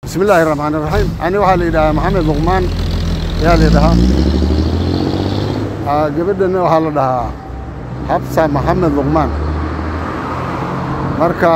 bismi illaahi raxmaan iraxiim ani waxaa la yidhahaa maxamed luqmaan ayaa la yidhahaa gabadhana waxaa la dhahaa xabsa maxamed luqmaan marka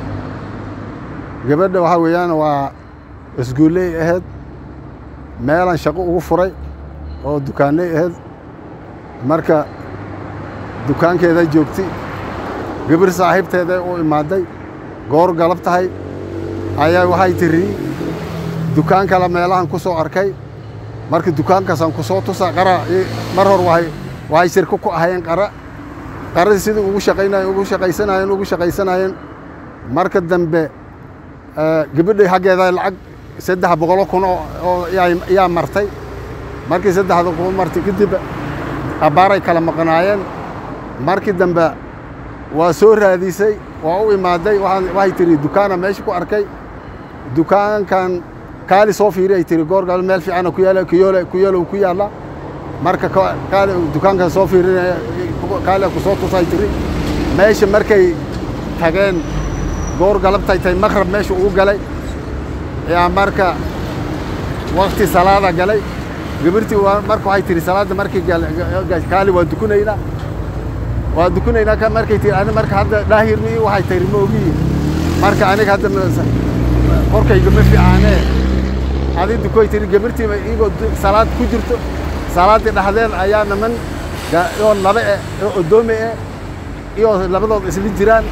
gabadha waxaa weeyaan waa isguulley ahayd meelaan shaqo ugu furay oo dukaanley ahayd marka dukaankeeday joogtay gabar saaxiibteeday u imaaday goor galab tahay ayaa waxay tiri dukaan kale meelahan ku soo arkay marka dukaankaasaan ku soo tusa qara mar hor waay waxay shirko ku ahayeen qara qaradii sidii ugu shaqaynayen ugu shaqaysanayeen ugu shaqaysanayeen marka dambe gabadhay xaggeeda lacag saddex boqolo kun oo yaa martay markii saddexda kun martay kadib abbaaray kala maqnaayeen markii dambe waa soo raadisay waa u imaaday waxay tihi dukaana meesha ku arkay dukaankan kaali soo fiiri ay tihi goorgal meel fiicana ku yaala kuyoole kuyoolow ku yaalla marka kaali dukaankan soo fiirinaya kaali ku soo tusay tiri meesha markay tageen goor galabtay tahay maqrab meesha ugu galay yaa marka wakti salaada galay gabirtii marka waxay tihi salaadda markii kaali waa dukunaynaa waa dukunaynaa ka markay tihi ani marka hadda dhaahirmi waxay tiri ma ogiyi marka aniga hadda korkayga ma fiicaanee adi dukoy tiri gabirtii iyagoo salaad ku jirto salaaddii dhexdeen ayaa niman oo laba eh oo odoomi eh iyo labadood isla jiraan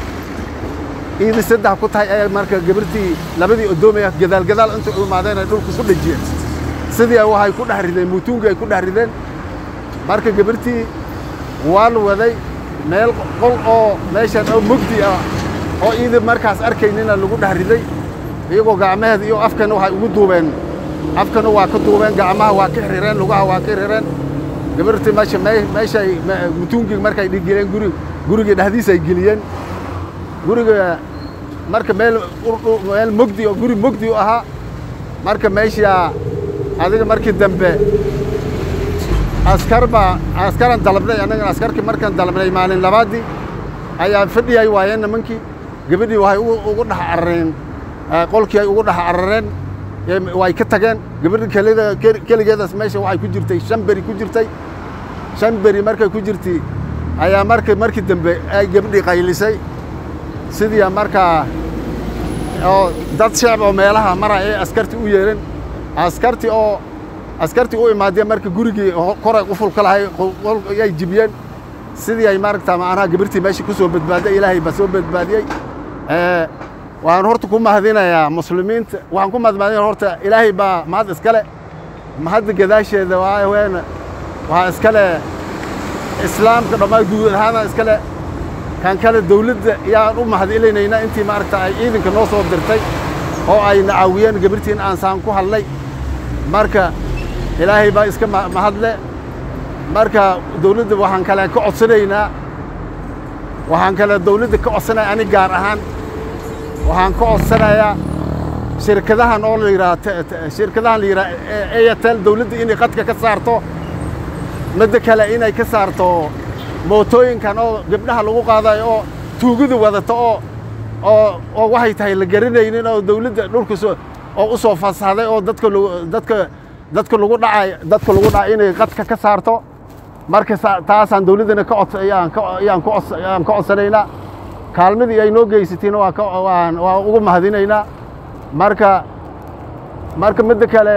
iidii saddex ku tahay ayaa marka gabirtii labadii odoomi ah gadaal gadaal inta u imaadeen ay dhulka ku dhajiyeen sidii waxay ku dhex rideen muutuungii ay ku dhex rideen marka gabirtii waa la waday meel qol oo meeshan oo mugdi ah oo iidii markaas arkaynina lagu dhex riday iyagoo gacmaheeda iyo afkana waxay ugu duubeen afkana waa ka duubeen gacmaha waa ka xirrireen lugaha waa ka xirrireen gabirtii meesha meeshay mutuungii markay dhigeleen guri gurigii dhexdiisa ay geliyeen guriga marka meel meel mugdi oo guri mugdi u ahaa marka meesha adiga markii dambe askar baa askaran dalabnay annagana askarkii markaan dalabnay maalin labaadii ayaa fadhiyay waayeen nimankii gabadhii waxay ugu dhex carareen qolkii ay ugu dhex carareen way ka tageen gabadhi kelida keligeedaas meesha waxay ku jirtay shan beri ku jirtay shan beri markay ku jirtay ayaa marka markii dambe ay gabadhii qaylisay sidii markaa oo dad shacab oo meelaha mara ee askartii u yeedhan askartii oo askartii u imaadeen marka gurigii koray quful ka lahay yay jibiyeen sidii ay maaragta macnaha gabirtii meesha ku soo badbaaday ilaahay baa soo badbaadiyey waxaan horta ku mahadinayaa muslimiinta waxaan ku mahadmaadinaya horta ilaahay baa mahad iskale mahadda gadaasheeda waa ween waxaa iskale islaamka dhammaan guud ahaana iskale kan kale dawladda yaan u mahadcelinaynaa intii maaragta ay ciidanka noo soo dirtay oo ayna caawiyeen gabirtii in aan saan ku hadlay marka ilaahay baa iska mahadle marka dawladda waxaan kale ka codsanaynaa waxaan kale dawladda ka codsanaya ani gaar ahaan waxaan ka codsanayaa shirkadahan oo la yidhaha shirkadahan la yidhaha airtel dawladda inay qadka ka saarto midda kale inay ka saarto mootooyinkan oo gabdhaha lagu qaadayo oo tuugada wadata oo oo oo waxay tahay la garanaynin oo dawladda dhulka soo oo u soo fasaxday oo dadka dadka dadka lagu dhacay dadka lagu dhacay inay qadka ka saarto marka taasaan dawladdana ka cod ayaan ka ayaan ku cod ayaan ka codsanaynaa kaalmadii ay noo geysatiina waa ka waan waa ugu mahadinaynaa marka marka midda kale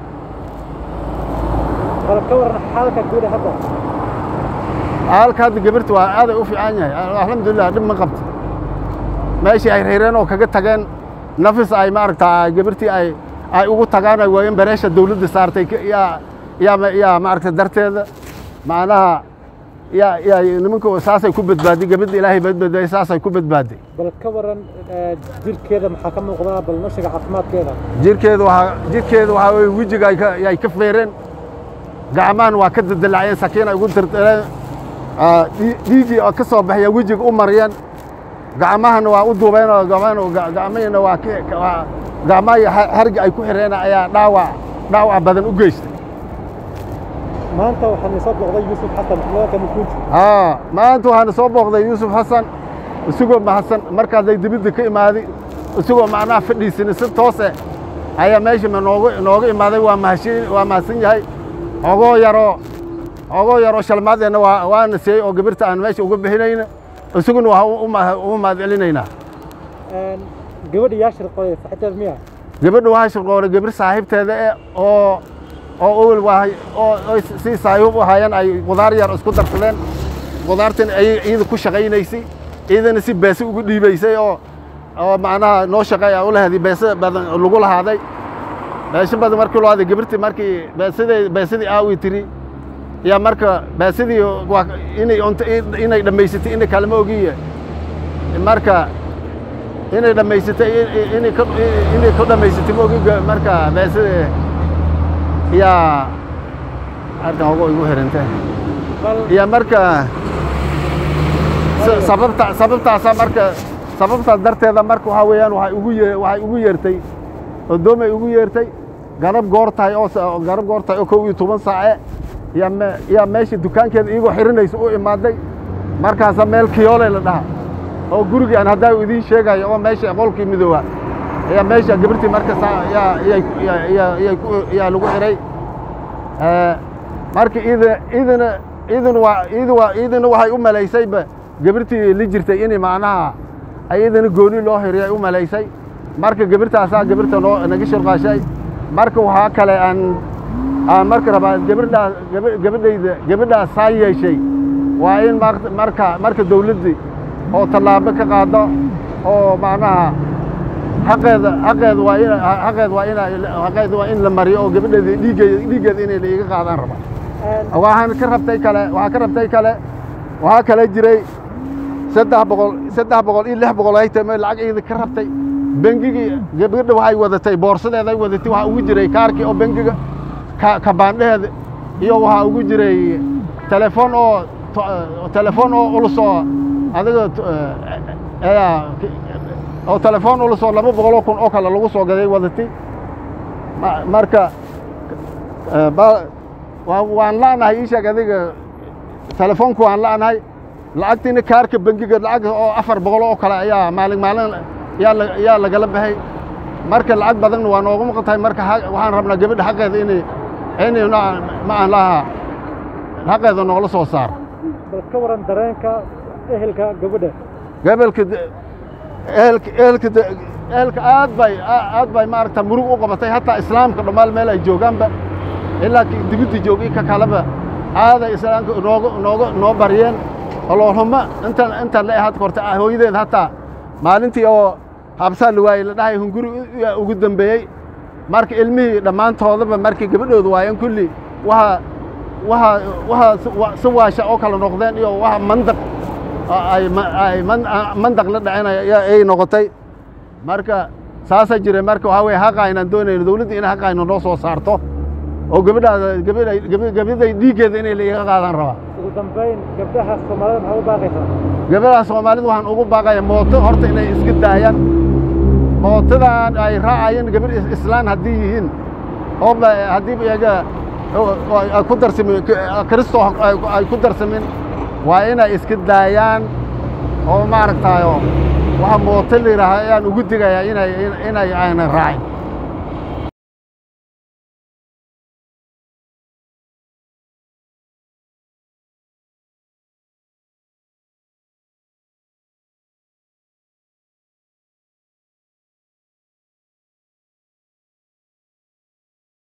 ka waran xaalka guud hadda halka hadda gabirta waa aaday u fiican yahay alxamdulilah dhib ma qabto meeshii ay reereen oo kaga tageen nafis ay maaragta gabirtii ay ay ugu tagaan ay waayeen bareesha dawladda saartay yaa yaa yaa maaragta darteeda macnaha yaa yaa nimanka saasay ku badbaaday gabadha ilaahay badbaaday saasay ku badbaaday bal ka waran jirkeeda maxaa ka muuqdaa bal noshiga caafimaadkeeda jirkeeda waxaa jirkeeda waxaa weye wejiga ay ka ay ka feereen gacmahan waa ka daldalaaceen sakiin ay ugu dardaleen dhiigii oo ka soo baxaya wejiga u mariyeen gacmahana waa u duubeen oo gacmahina waa gacmahii hargi ay ku xireen ayaa dhaawac dhaawac badan u geystay maanta waxaan soo booqday yuusuf xasan magaalka mukunji haa maanta waxaana soo booqday yuusuf xasan isagoo mahadsan markaasay dibidda ka imaaday isagoo macnaha fadhiisina si toose ayaa meesha noogu nooga imaaday waa mahadsan waa mahadsan yahay ogoo yaroo ogoo yaroo shalmaadeenna waa waana siiyey oo gabirta aan meesha uga bixinayna isaguna waa u mahad celinaynaa gabadha yaa shirqooday saxibteed miya gabadha waa shirqoolay gabir saaxiibteeda e oo oo owel waa oo si saaxiib u hayeen ay qudaar yar isku darsadeen qudaartan ay iyada ku shaqaynaysay iyadana si beese ugu dhiibaysay oo oo macnaha noo shaqeey u lahaday beese badan lagu lahaaday beesho badan markii loo haday gabirtii markii beesadii beesadii aawi tiri yaa marka beesadii waa inay inay dhammaysatay inay kalama ogiye marka inay dhammaysatay inay ka inay ku dhammaysatay ma ogi marka beesadii yaa halkan ogo igu xirantay iyo marka sababta sababtaasa marka sababtaas darteeda marka waxaa weeyaan waxay ugu ye waxay ugu yeertay odoomay ugu yeertay garab goor tahay oo garab goor tahay oo kow iyo toban saace yaa me yaa meesha dukaankeeda iyagoo xirinaysa u imaaday markaasa meel kiyoole la dhaha oo gurigii aan haddaa idiin sheegayo oo meesha qolkii midooba ayaa meesha gabirtii marka yaa yaa yaa lagu xiray marka ida idina idin waa id waa idina waxay u malaysayba gabirtii la jirtay inay macnaha ayadana gooni loo xiriyay u malaysay marka gabirtaasaa gabirta noo naga shirqaashay marka waxaa kale aan aan marka rabaa gabadhaa gabadhayda gabadhaas saa yeeshay waa in marka marka dawladdii oo tallaabo ka qaado oo macnaha xaqeeda xaqeeda waa in xaqeeda waa in xaqeeda waa in la mariyo oo gabadheeda dhiiggeeda dhiiggeeda inay la iga qaadaan rabaa waxaan ka rabtay kale waxaan ka rabtay kale waxaa kale jiray saddex boqol saddex boqol iyo lix boqol ay tame lacag iyada ka rabtay bengigii gabadha waxay wadatay boorsadeeday wadatay waxaa ugu jiray kaarkii oo bengiga kabaandheheeda iyo waxaa ugu jiray telefoon oo telefoon oo ulus oo adiga oo telefoon ulus oo laba boqoloo kun oo kale lagu soo gaday wadatay marka waan la'nahay ii sheeg adiga telefoonku waan la'nahay lacagtiina kaarka bengiga lacag oo afar boqol oo kale ayaa maalin maalin yaa yaa lagala baxay marka lacag badanna waa noogu maqan tahay marka waxaan rabnaa gabadha xaqeeda inay inay ma aan laha xaqeeda noola soo saar bal ka waran dareenka ehelka gabadha gobolka ehelka ehelka ehelka aad bay aad bay maaragta murug u qabatay hataa islaamka dhammaal meel ay joogaanba ilaa dibidda joogay ka kaleba aaday islaamka nooga nooga noo baryeen oloolhumo intan intan la had korta hooyadeed hataa maalintii oo habsaa la waayey la dhahay hunguri ugu dambeeyey marka ilmihii dhammaantoodaba markii gabadhooda waayeen kulli waxa waxa waxa si waasha oo kala noqdeen iyo waxa mandaq ay ay mandaq la dhacinaya ay noqotay marka saasaa jiray marka waxaa weye haqa aynaan doonayno dawladda in haqa ayna noo soo saarto oo gabadhaada gabadha gabadhay dhiiggeeda inay la iga qaadaan rabaa ugu dambayn gabdhaha soomaalida maxaa u baaqaysaa gabadha soomaalida waxaan ugu baaqaya mooto horta inay iska daayaan mootadan ay raacayeen gabadh islaan haddii yihiin oo haddii iyaga ay ku darsamin kristo ay ku darsamin waa inay iska daayaan oo maaragtayo waxa mooto la yidhaaha ayaan ugu digayaa inay inay aynan raacin